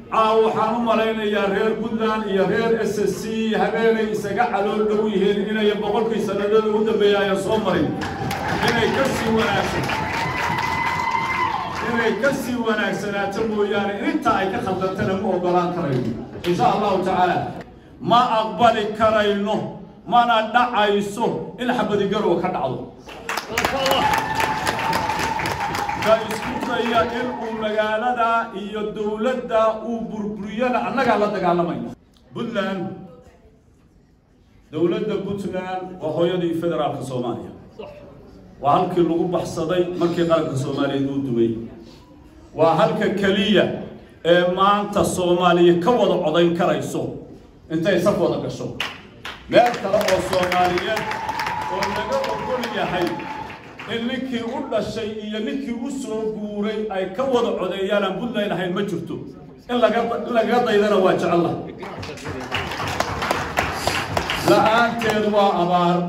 caaw waxaan u malaynayaa reer puntland iyo reer s s c habeenay isaga calool dhow yihiin inay boqolkii sanadada u dambeeya ayan soo marin inay ka sii wanaagsan inay ka sii wanaagsanaato mooyaane inta ay ka khaldantana ma ogolaan karayno insha allahu tacaala ma aqbali karayno mana dhacayso in xabadigarow ka dhacdo ka isku daya in uu magaalada iyo dowladda uu burburiyana annagaa la dagaalamayna puntland dowladda puntland waa hooyadii federaalka soomaaliya waa halkii lagu baxsaday markii qaranka soomaaliyeed uu dumay waa halka keliya ee maanta soomaaliya ka wada codayn karayso intay saf wada gasho meel kale oo soomaaliyeed oo laga ogol yahay in ninkii u dhashay iyo ninkii u soo guuray ay ka wada codeeyaan aan puntland ahayn ma jirto in laga in lagaga daydana waa jecella la-aanteedu waa abaar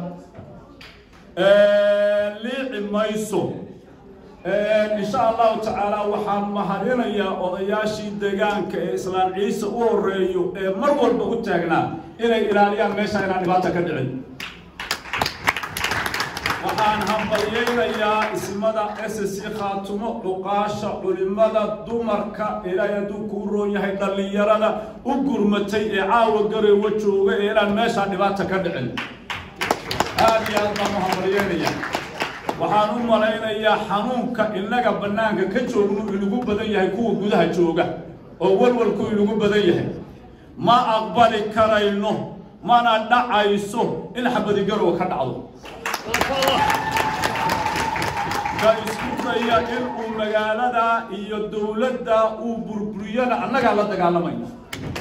liici mayso insha allahu tacaala waxaan mahadinayaa odayaashii deegaanka ee islaan ciise u horeeyo ee mar walba u taagnaa inay ilaaliyaan meesha inaan dhibaata ka dhicin waxaan hambalyaynayaa ismada s c khaatumo cuqaasha culimada dumarka ilaahay hadduu kuu roon yahay dhallinyarada u gurmatay ee caawa gareewa jooga ee inaan meeshaa dhibaata ka dhicin aad iyo aad baan u hambalyaynaya waxaan u malaynayaa xanuunka innaga bannaanka ka joognu inagu badan yahay kuwa gudaha jooga oo walwalku inagu badan yahay ma aqbali karayno mana dhacayso in xabadigarow ka dhacdo ka isku daya in uu magaalada iyo dowladda uu burburiyana annagaa la dagaalamayna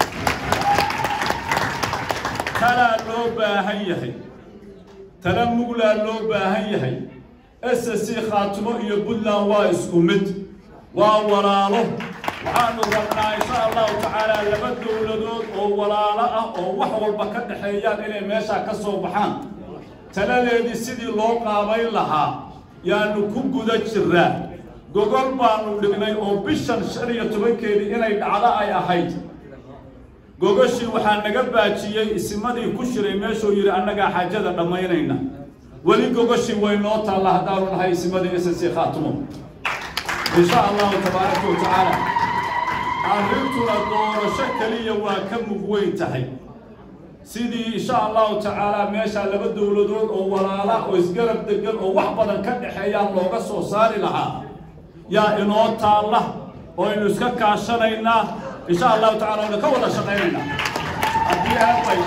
talaa loo baahan yahay tala muglaa loo baahan yahay s c khaatimo iyo puntland waa isku mid waa walaalo waxaanu rabnaa insha allahu tacaala laba dowladood oo walaalo ah oo wax walba ka dhexeeyaan inay meeshaa ka soo baxaan taladeedii sidii loo qaabayn lahaa yaanu ku guda jiraa gogol baanu dhignay oo bishan shan iyo tobankeedii inay dhacdo ay ahayd gogoshii waxaa naga baajiyey isimadii ku shiray meeshuu yidhi annagaa xaajada dhammaynayna weli gogoshii way noo taalla haddaanu nahay isimadii s c khaatimo insha allahu tabaaraka wa tacaala arrintuna doorasho keliya waa ka mug weyn tahay sidii insha allahu tacaala meeshaa laba dowladood oo walaala oo isgarab degan oo wax badan ka dhexeeyaan looga soo saari lahaa yaa inoo taalla oo aynu iska kaashanaynaa insha allahu tacala aynu ka wada shaqaynaynaa haddii aadbay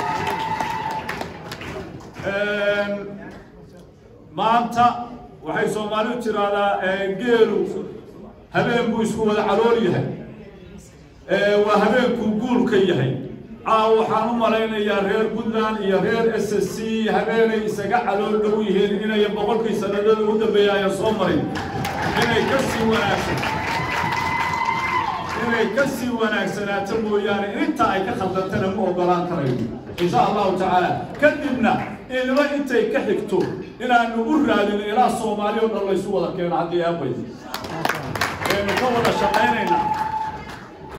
maanta waxay soomaalidu tiraahdaa geelu habeen buu isku wada calool yahay waa habeenkuu guulka yahay caaw waxaan u malaynayaa reer puntland iyo reer s s c habeenay isaga calool dhow yihiin inay boqolkii sanadada u dambeeya ayan soo marin inay ka sii wanaagsan inay ka sii wanaagsanaato mooyaane inta ay ka khaldantana ma ogolaan karayno insha allahu tacaala kadibna ilmo intay ka xigto inaanu u raadino ilaa soomaali o dhan laysu wada keeno haddii aabay aynu ka wada shaqaynaynaa